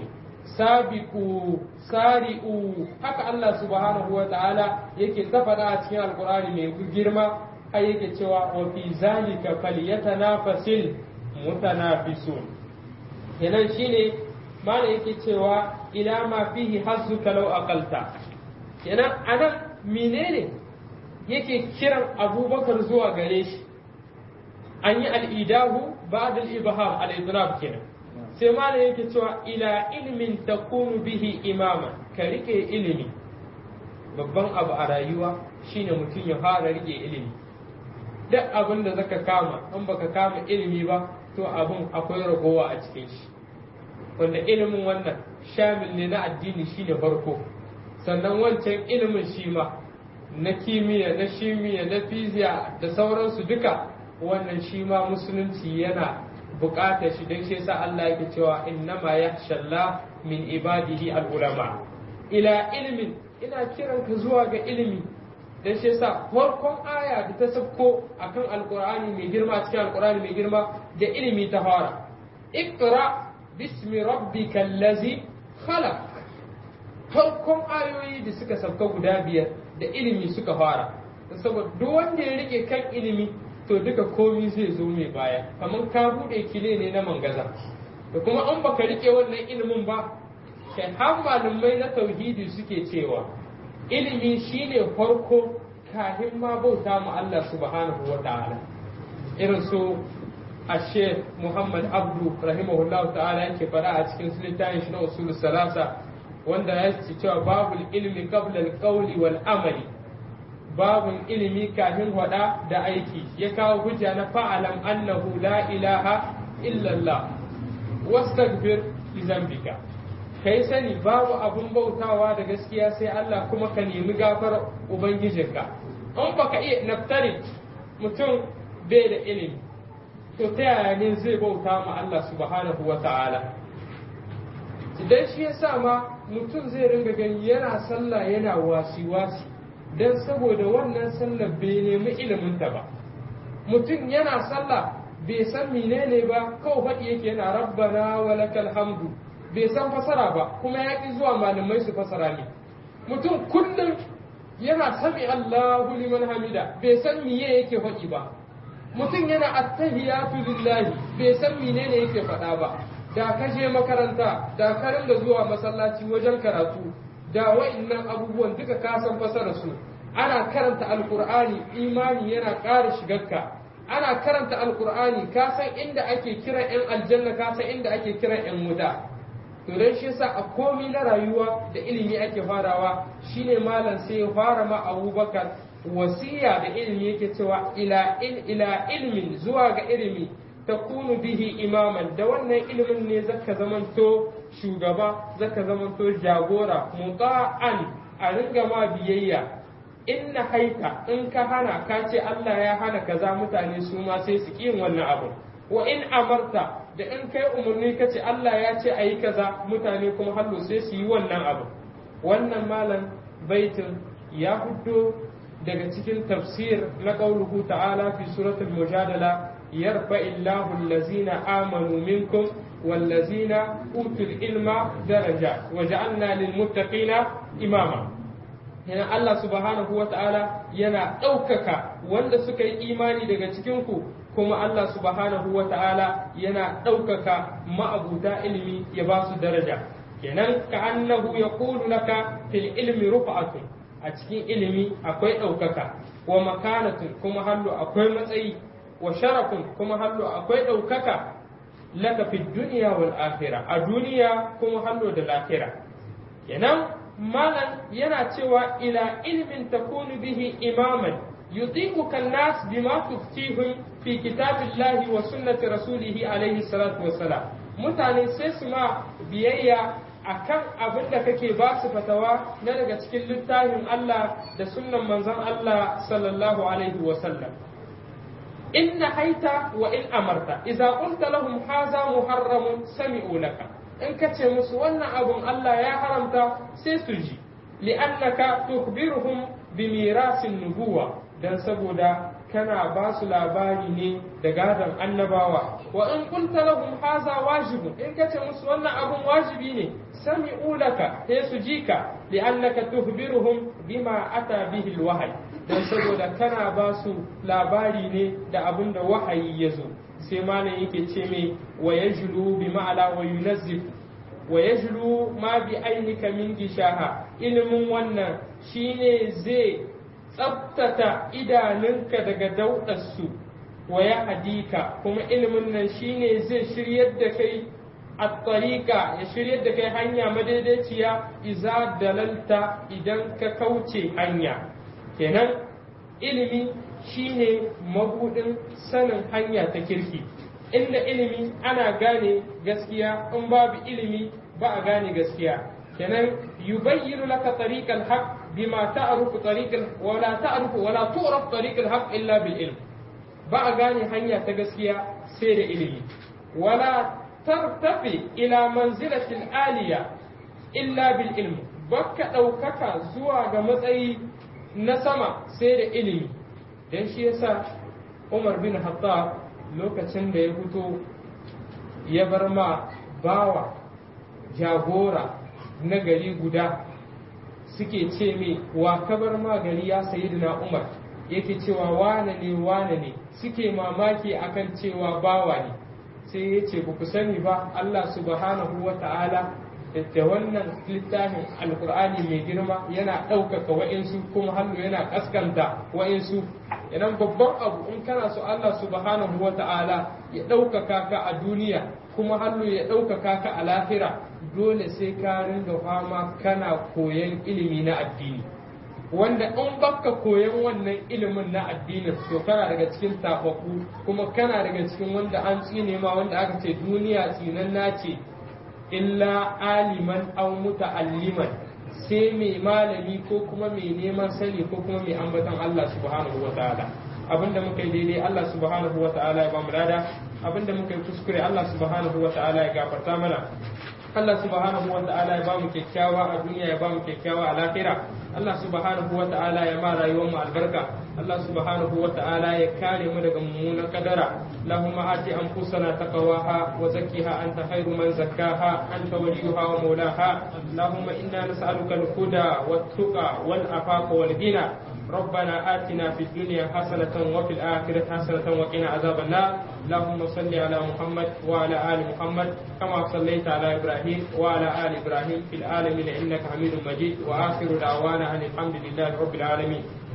sabiqu sari'u haka Allah subhanahu wa ta'ala yake ta faɗa a cikin alqur'ani mai girma ai yake cewa wa fi zalika falyatanafasil mutanafisun kenan shine mana yake cewa ila ma fihi hazzuka law aqalta kenan anan menene yake kiran abubakar zuwa gare shi an yi al'idahu ba da ibham al-idrab kenan sai malam yake cewa ila ilmin takunu bihi imama ka rike ilimi babban abu a rayuwa shine mutum ya fara rike ilimi duk abin da zaka kama in baka kama ilimi ba to abin akwai ragowa a cikin shi wanda ilimin wannan shamil ne na addini shine farko sannan wancan ilimin shi ma na kimiyya na shimiya na fiziya da sauransu duka wannan shi ma musulunci yana buƙatar shi don shi yasa Allah yake cewa innama yakhshallah min ibadihi al-ulama ila ilmin ina kiran ka zuwa ga ilimi don shi yasa farkon aya da ta sabko akan alqur'ani mai girma cikin alqur'ani mai girma da ilimi ta fara iqra bismi rabbikal ladzi khalaq farkon ayoyi da suka sabka guda biyar da ilimi suka fara saboda duk wanda ya rike kan ilimi to duka komi zai zo mai baya kamar ka bude kile ne na mangaza da kuma an baka rike wannan ilimin ba kai har malamai na tauhidi suke cewa ilimi shine farko kafin ma bauta mu Allah subhanahu wa ta'ala irin su ashe Muhammad Abdu rahimahullah ta'ala yake fara a cikin littafin shi na usul salasa wanda ya ce cewa babul ilmi qabla al-qawli wal amali babun ilimi kafin hada da aiki ya kawo hujja na fa'alam annahu la ilaha illallah wastaghfir li zambika kai sani babu abun bautawa da gaskiya sai Allah kuma ka nemi gafar ubangijinka in baka iya naftari mutum bai da ilimi to ta yaya ne zai bauta ma Allah subhanahu wa ta'ala idan shi ya sa ma mutum zai ringa gani yana sallah yana wasi-wasi don saboda wannan sallah bai nemi iliminta ba mutum yana sallah bai san menene ba kawai faɗi yake yana rabbana wa lakal hamdu bai san fasara ba kuma ya ƙi zuwa malamai su fasara ne mutum kullum yana sami Allahu liman hamida bai san miye yake faɗi ba mutum yana attahiyatu lillahi bai san menene yake faɗa ba da ka je makaranta da ka ringa zuwa masallaci wajen karatu da wa'annan abubuwan duka ka san fasara su ana karanta alkur'ani imani yana ƙara shigarka ana karanta alkur'ani ka san inda ake kiran yan aljanna ka san inda ake kiran yan wuta to dan shi yasa a komi na rayuwa da ilimi ake farawa shine malam sai ya fara ma abubakar wasiya da ilimi yake cewa ila il ila ilmin zuwa ga ilimi takunu bihi imaman da wannan ilimin ne zaka zamanto shugaba zaka zamanto jagora muta'an a ringa ma biyayya in na haika in ka hana ka ce Allah ya hana kaza mutane su ma sai su yin wannan abu wa in amarta da in kai umarni ka ce Allah ya ce a yi kaza mutane kuma hallo sai su yi wannan abu wannan malam baitin ya fito daga cikin tafsir na qauluhu ta'ala fi suratul mujadala yarfa illahu allazina amanu minkum والذين أوتوا العلم درجة وجعلنا للمتقين إماما yana Allah subhanahu wa ta'ala yana ɗaukaka wanda suka yi imani daga cikinku kuma Allah subhanahu wa ta'ala yana ɗaukaka ma'abuta ilimi ya ba su daraja kenan ka annahu ya laka fil ilmi rufa'atun a cikin ilimi akwai ɗaukaka wa makanatun kuma hallo akwai matsayi wa sharafun kuma hallo akwai ɗaukaka laka fi duniya wal akhirah a duniya kuma hallo da lahira kenan malan yana cewa ila ilmin takunu bihi imaman yutiquka an-nas bima tuftihum fi kitabillahi wa sunnati rasulih alaihi salatu wassalam mutane sai su ma biyayya akan abin da kake ba su fatawa na daga cikin littafin Allah da sunnan manzon Allah sallallahu alaihi wasallam in haita wa in amarta idza qulta lahum hadha muharramun sami'u laka in ka ce musu wannan abun Allah ya haramta sai su ji li'annaka tukhbiruhum bi mirasin nubuwa dan saboda kana ba su labari ne da gadon annabawa wa in qulta lahum hadha wajibun in ka ce musu wannan abun wajibi ne sami'u laka sai su ji ka li'annaka tukhbiruhum bima ata bihi alwahyi dan saboda kana ba su labari ne da abin da wahayi ya zo sai malam yake ce mai wa yajlu bi ma'ala wa yunazzif wa yajlu ma bi ainika min gishaha ilimin wannan shine zai tsabtata idanunka daga daudarsu wa ya hadika kuma ilimin nan shine zai shiryar da kai at-tariqa ya shiryar da kai hanya madaidaiciya iza dalalta idan ka kauce hanya kenan ilimi shine mabudin sanin hanya ta kirki inda ilimi ana gane gaskiya in babu ilimi ba a gane gaskiya kenan yubayyinu laka tariqal haqq bima ta'rifu tariqal wala ta'rifu wala tu'raf tariqal haqq illa bil ilm ba a gane hanya ta gaskiya sai da ilimi wala tartafi ila manzilatil aliya illa bil ilm baka ɗaukaka zuwa ga matsayi na sama sai da ilimi don shi yasa umar bin hattab lokacin da ya fito ya bar ma bawa jagora na gari guda suke ce mai wa ka bar ma gari ya sayi na umar yake cewa wane ne wane ne suke mamaki akan cewa bawa ne sai ya ce ba ku sani ba allah subhanahu wa ta'ala da wannan littafin alkur'ani mai girma yana ɗaukaka wa'insu kuma hannu yana ƙaskanta wa'insu idan babban abu in kana so Allah subhanahu wa ta'ala ya ɗaukaka ka a duniya kuma hannu ya ɗaukaka ka a lahira dole sai ka ringa fama kana koyan ilimi na addini wanda in baka koyan wannan ilimin na addinin to kana daga cikin tafaku kuma kana daga cikin wanda an tsine ma wanda aka ce duniya tsinanna ce illa aliman aw muta'alliman sai mai malami ko kuma mai neman sani ko kuma mai ambaton Allah subhanahu wa ta'ala abinda muka yi daidai Allah subhanahu wa ta'ala ya bamu lada abinda muka yi kuskure Allah subhanahu wa ta'ala ya gafarta mana Allah subhanahu wa ta'ala ya bamu kyakkyawa a duniya ya bamu kyakkyawa a lahira Allah subhanahu wa ta'ala ya ma rayuwar mu albarka Allah subhanahu wa ta'ala ya kare mu daga mummunan kadara Allahumma ati anfusana taqwaha wa zakkiha anta khairu man zakkaha anta waliyuha wa mawlaha Allahumma inna nas'aluka al-huda wat-tuqa wal-afafa wal-ghina ربنا آتنا في الدنيا حسنة وفي الآخرة حسنة وقنا عذاب النار اللهم صل على محمد وعلى آل محمد كما صليت على إبراهيم وعلى آل إبراهيم في العالمين إنك حميد مجيد وآخر دعوانا أن الحمد لله رب العالمين